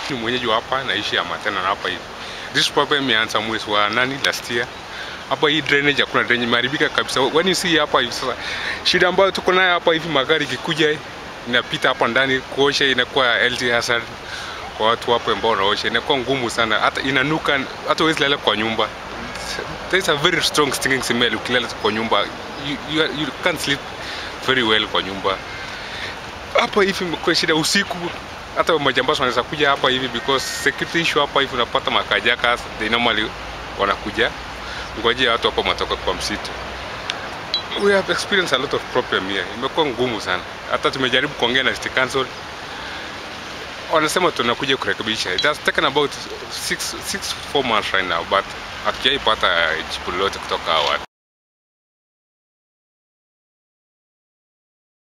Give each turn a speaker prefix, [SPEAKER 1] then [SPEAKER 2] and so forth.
[SPEAKER 1] Ni mwenyeji wa hapa, naishi Amatena na hapa hivi. This problem imeanza mwezi wa nani last year. Hapa hii drainage hakuna drainage, imeharibika kabisa. When you see hapa hivi sasa, shida ambayo tuko nayo hapa hivi, magari ikikuja inapita hapa ndani, kuosha inakuwa health hazard kwa watu hapo ambao wanaosha, inakuwa ngumu sana, hata inanuka, hata huwezi lala kwa nyumba. There is a very strong stinking smell ukilala kwa nyumba, you, you, are- you can't sleep very well kwa nyumba. Hapa hivi imekuwa shida usiku, hata majambazi wanaweza kuja hapa hivi because security issue hapa hivi, unapata makajakas they normally wanakuja ngojea watu hapo matoka kwa msitu. We have experienced a lot of problem here, imekuwa ngumu sana. Hata tumejaribu kuongea na city council, wanasema tunakuja kurekebisha. It has taken about six, six, four months right now, but hatujaipata jibu lolote kutoka hawa.